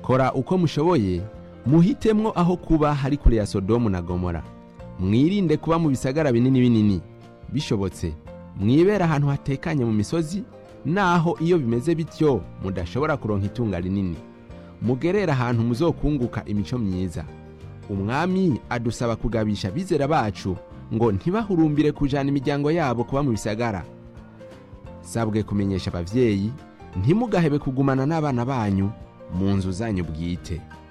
kora uko mushoboye muhitemwo aho kuba hari kure ya sodomu na gomora mwirinde kuba mu bisagara binini binini bishobotse mwibera ahantu hatekanye mu misozi naho iyo bimeze bityo mudashobora kuronka itunga rinini mugerera ahantu muzokunguka imico myiza umwami adusaba kugabisha abizera bacu ngo ntibahurumbire kujana imiryango yabo kuba mu bisagara sabwe kumenyesha abavyeyi ntimugahebe kugumana n'abana banyu mu nzu zanyu bwite